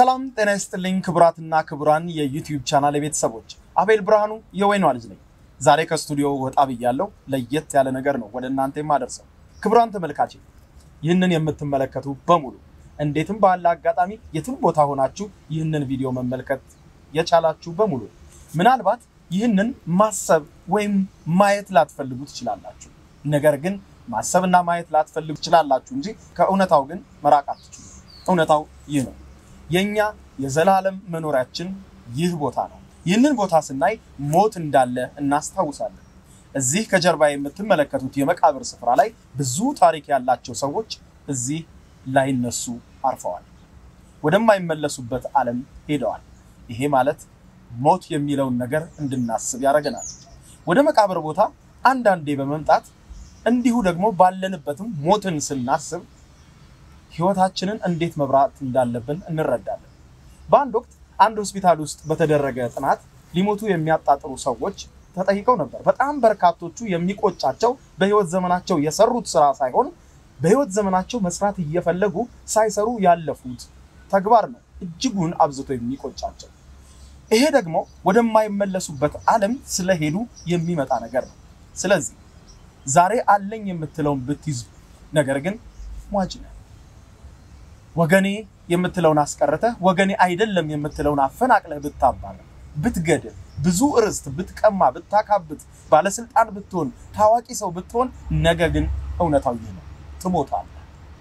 ሰላም ጤና ይስጥልኝ ክቡራትና ክቡራን የዩቲዩብ ቻናል ቤተሰቦች፣ አቤል ብርሃኑ የወይኗ ልጅ ነኝ። ዛሬ ከስቱዲዮ ወጣ ብያለሁ። ለየት ያለ ነገር ነው ወደ እናንተ የማደርሰው። ክቡራን ተመልካቼ ይህንን የምትመለከቱ በሙሉ እንዴትም ባለ አጋጣሚ የትም ቦታ ሆናችሁ ይህንን ቪዲዮ መመልከት የቻላችሁ በሙሉ ምናልባት ይህንን ማሰብ ወይም ማየት ላትፈልጉ ትችላላችሁ። ነገር ግን ማሰብና ማየት ላትፈልጉ ትችላላችሁ እንጂ ከእውነታው ግን መራቅ አትችሉ። እውነታው ይህ ነው። የኛ የዘላለም መኖሪያችን ይህ ቦታ ነው። ይህንን ቦታ ስናይ ሞት እንዳለ እናስታውሳለን። እዚህ ከጀርባ የምትመለከቱት የመቃብር ስፍራ ላይ ብዙ ታሪክ ያላቸው ሰዎች እዚህ ላይነሱ አርፈዋል። ወደማይመለሱበት ዓለም ሄደዋል። ይሄ ማለት ሞት የሚለውን ነገር እንድናስብ ያደርገናል። ወደ መቃብር ቦታ አንዳንዴ በመምጣት እንዲሁ ደግሞ ባለንበትም ሞትን ስናስብ ህይወታችንን እንዴት መብራት እንዳለብን እንረዳለን። በአንድ ወቅት አንድ ሆስፒታል ውስጥ በተደረገ ጥናት ሊሞቱ የሚያጣጥሩ ሰዎች ተጠይቀው ነበር። በጣም በርካቶቹ የሚቆጫቸው በህይወት ዘመናቸው የሰሩት ስራ ሳይሆን በህይወት ዘመናቸው መስራት እየፈለጉ ሳይሰሩ ያለፉት ተግባር ነው እጅጉን አብዝቶ የሚቆጫቸው። ይሄ ደግሞ ወደማይመለሱበት ዓለም ስለሄዱ የሚመጣ ነገር ነው። ስለዚህ ዛሬ አለኝ የምትለውን ብትይዝ፣ ነገር ግን ሟች ነህ ወገኔ የምትለውን አስቀርተህ ወገኔ አይደለም የምትለውን አፈናቅለህ ብታባረር፣ ብትገድል፣ ብዙ ርስት ብትቀማ፣ ብታካብት፣ ባለስልጣን ብትሆን፣ ታዋቂ ሰው ብትሆን፣ ነገ ግን እውነታው ይህ ነው፣ ትሞታለህ።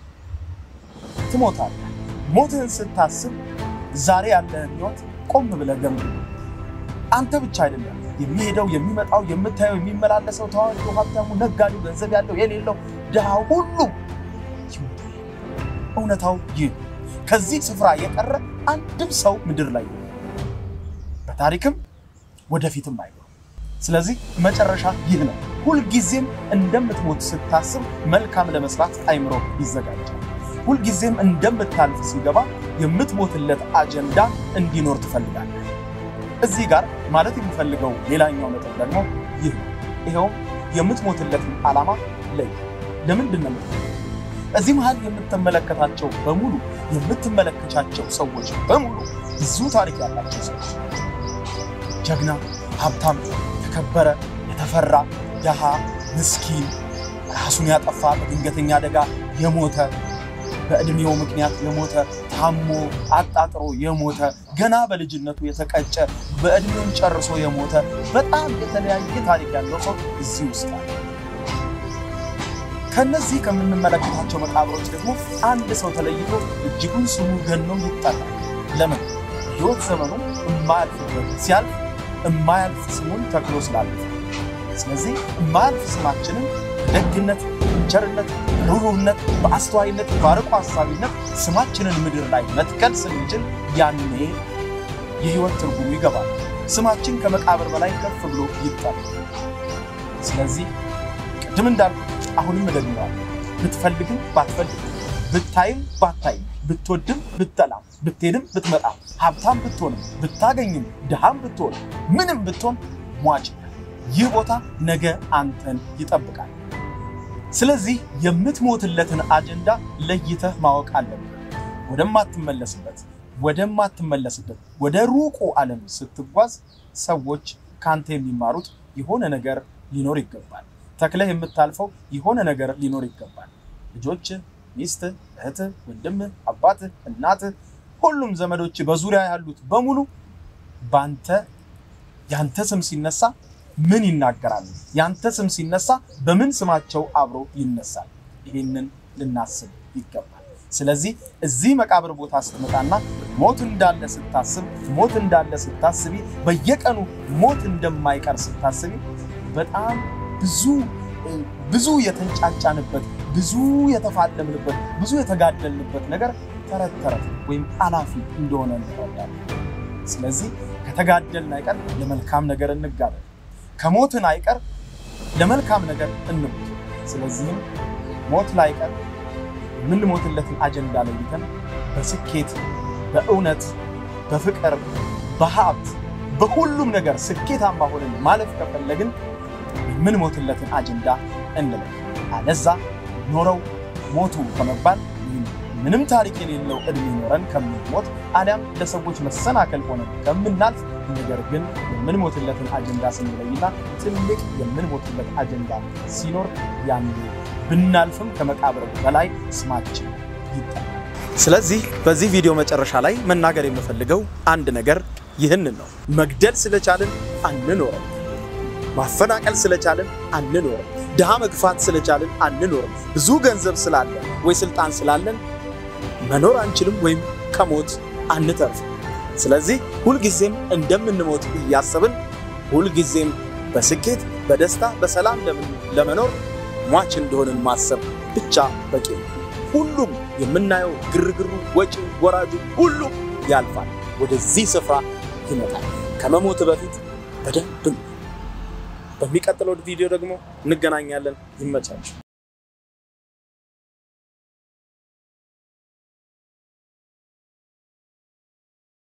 ትሞታለህ። ሞትህን ስታስብ ዛሬ ያለህን ህይወት ቆም ብለህ ገምግም። አንተ ብቻ አይደለም የሚሄደው የሚመጣው፣ የምታየው፣ የሚመላለሰው፣ ታዋቂው፣ ሀብታሙ፣ ነጋዴው፣ ገንዘብ ያለው የሌለው፣ ድሃው፣ ሁሉም ይሞታል። እውነታው ይህ ነው። ከዚህ ስፍራ የቀረ አንድም ሰው ምድር ላይ የለም። በታሪክም ወደፊትም አይኖርም። ስለዚህ መጨረሻ ይህ ነው። ሁልጊዜም እንደምትሞት ስታስብ መልካም ለመስራት አይምሮ ይዘጋጃል። ሁልጊዜም እንደምታልፍ ሲገባ የምትሞትለት አጀንዳ እንዲኖር ትፈልጋለህ። እዚህ ጋር ማለት የሚፈልገው ሌላኛው ነጥብ ደግሞ ይህ ነው። ይኸውም የምትሞትለትን ዓላማ ለይ። ለምንድን ነው እዚህ መሀል የምትመለከታቸው በሙሉ የምትመለከቻቸው ሰዎች በሙሉ ብዙ ታሪክ ያላቸው ሰዎች፣ ጀግና፣ ሀብታም፣ የተከበረ፣ የተፈራ፣ ደሃ፣ ምስኪን፣ ራሱን ያጠፋ፣ በድንገተኛ አደጋ የሞተ፣ በዕድሜው ምክንያት የሞተ፣ ታሞ አጣጥሮ የሞተ፣ ገና በልጅነቱ የተቀጨ፣ በዕድሜውን ጨርሶ የሞተ፣ በጣም የተለያየ ታሪክ ያለው ሰው እዚህ ውስጥ አለ። ከነዚህ ከምንመለከታቸው መቃብሮች ደግሞ አንድ ሰው ተለይቶ እጅጉን ስሙ ገኖ ይጠራል። ለምን? ሕይወት ዘመኑ እማያልፍበት ሲያልፍ እማያልፍ ስሙን ተክሎ ስላለፈ። ስለዚህ እማያልፍ ስማችንን ደግነት፣ ቸርነት፣ ሩሩነት፣ በአስተዋይነት፣ በአርቆ ሀሳቢነት ስማችንን ምድር ላይ መትከል ስንችል ያኔ የሕይወት ትርጉሙ ይገባል። ስማችን ከመቃብር በላይ ከፍ ብሎ ይጠራል። ስለዚህ ቅድም እንዳልኩት አሁንም እደግመዋለሁ። ብትፈልግም ባትፈልግም፣ ብታይም ባታይም፣ ብትወድም ብትጠላም፣ ብትሄድም ብትመጣም፣ ሀብታም ብትሆንም ብታገኝም፣ ድሃም ብትሆን ምንም ብትሆን ሟች ነህ። ይህ ቦታ ነገ አንተን ይጠብቃል። ስለዚህ የምትሞትለትን አጀንዳ ለይተህ ማወቅ አለብህ። ወደማትመለስበት ወደማትመለስበት ወደ ሩቁ ዓለም ስትጓዝ ሰዎች ከአንተ የሚማሩት የሆነ ነገር ሊኖር ይገባል። ተክለህ የምታልፈው የሆነ ነገር ሊኖር ይገባል። ልጆች፣ ሚስት፣ እህት፣ ወንድም፣ አባት፣ እናት፣ ሁሉም ዘመዶች በዙሪያ ያሉት በሙሉ በአንተ ያንተ ስም ሲነሳ ምን ይናገራሉ? ያንተ ስም ሲነሳ በምን ስማቸው አብሮ ይነሳል? ይህንን ልናስብ ይገባል። ስለዚህ እዚህ መቃብር ቦታ ስትመጣና ሞት እንዳለ ስታስብ፣ ሞት እንዳለ ስታስቢ፣ በየቀኑ ሞት እንደማይቀር ስታስቢ በጣም ብዙ ብዙ የተንጫጫንበት ብዙ የተፋለምንበት ብዙ የተጋደልንበት ነገር ተረት ተረት ወይም አላፊ እንደሆነ እንረዳለን። ስለዚህ ከተጋደልን አይቀር ለመልካም ነገር እንጋደል፣ ከሞትን አይቀር ለመልካም ነገር እንሙት። ስለዚህም ሞት ላይቀር የምንሞትለትን አጀንዳ ለይተን በስኬት በእውነት በፍቅር በሀብት በሁሉም ነገር ስኬታማ ሆነን ማለፍ ከፈለግን የምንሞትለትን አጀንዳ እንለይ። አለዛ ኖረው ሞቱ ከመባል ምንም ታሪክ የሌለው ዕድሜ ኖረን ከምንሞት አሊያም ለሰዎች መሰናከል ሆነን ከምናልፍ ነገር ግን የምንሞትለትን አጀንዳ ስንለይና ትልቅ የምንሞትለት አጀንዳ ሲኖር ያን ብናልፍም ከመቃብር በላይ ስማችን ይጠራል። ስለዚህ በዚህ ቪዲዮ መጨረሻ ላይ መናገር የምፈልገው አንድ ነገር ይህንን ነው። መግደል ስለቻልን አንኖርም። ማፈናቀል ስለቻልን አንኖርም። ድሃ መግፋት ስለቻልን አንኖርም። ብዙ ገንዘብ ስላለን ወይ ስልጣን ስላለን መኖር አንችልም ወይም ከሞት አንተርፍም። ስለዚህ ሁልጊዜም እንደምንሞት እያሰብን ሁልጊዜም በስኬት በደስታ በሰላም ለመኖር ሟች እንደሆንን ማሰብ ብቻ በቂ ነው። ሁሉም የምናየው ግርግሩ፣ ወጪው፣ ወራጁ ሁሉም ያልፋል፣ ወደዚህ ስፍራ ይመጣል። ከመሞት በፊት በደንብ በሚቀጥለው ቪዲዮ ደግሞ እንገናኛለን። ይመቻችሁ።